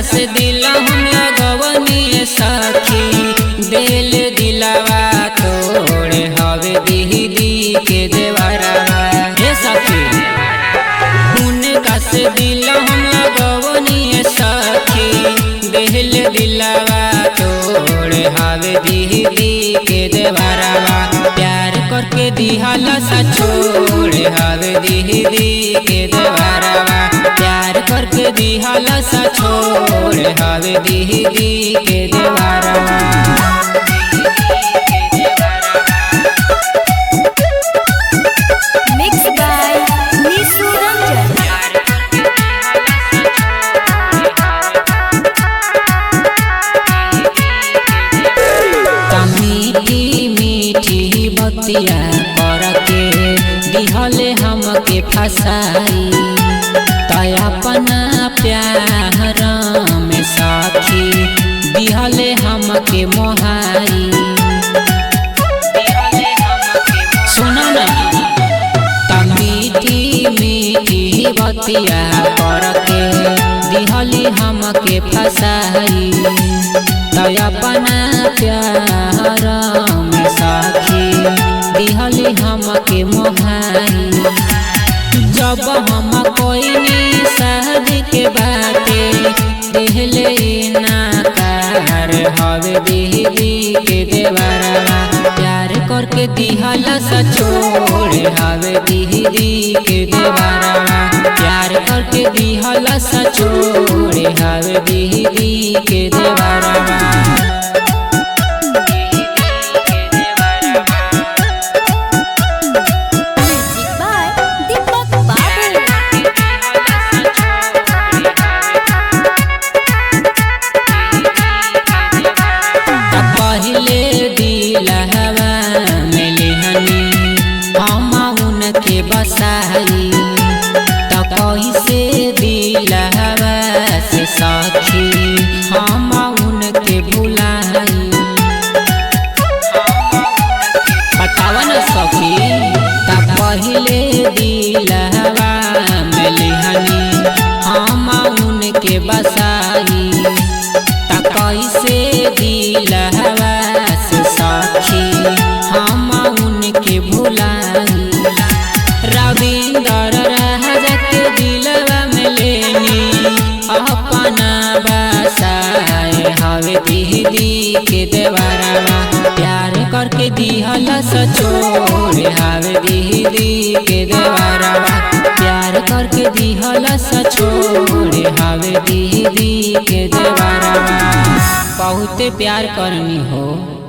से दिल हम लगवनी सखी दिल दिलावा तोड़े हवे दीदी के देवरा हे सखी उनका से दिल हम लगवनी सखी दिल दिलावा तोड़े हवे दीदी के देवरा प्यार करके दिहल सा छोड़े हवे दीदी के देवरा प्यार करके दिहल सा छोड़े हवे दीदी के देवरा Mixed by Nisu Ranjan. मीठी मीठी बतिया करके दिहले हमके फसाई तय अपना प्यार में साखी दिहले हमके मोहाई सुनो ना त मीठी मीठी बतिया करके दिहली हमके फसाई तय अपना प्यार में साखी दिहली हमके मोहाई जब हम कोई शादी के बाटे दिहले नाकार हवे दीदी के देवरा प्यार करके दिहल सा छोड़े हवे दीदी के देवरा प्यार करके दिहल सा छोड़े हवे दीदी के देवरा Music by Deepak Babu. पहले दिलहवा में लिहनी हम उनके बसाई त कैसे दिलहवा से सखी हम उनके भुलाई बतावा न सखी त पहले दिलहवा में लिहनी हम उनके बसाई त कैसे दिलहवा से सखी हम उनके भुलाई रविंदर राजा के दिलवा में लेनी अपना बसाए हवे दीदी के देवरा प्यार करके दिहल सचोड़े हवे दीदी के देवरा प्यार करके दिहल सचोड़े हवे दीदी के देवरा बहुते प्यार करनी हो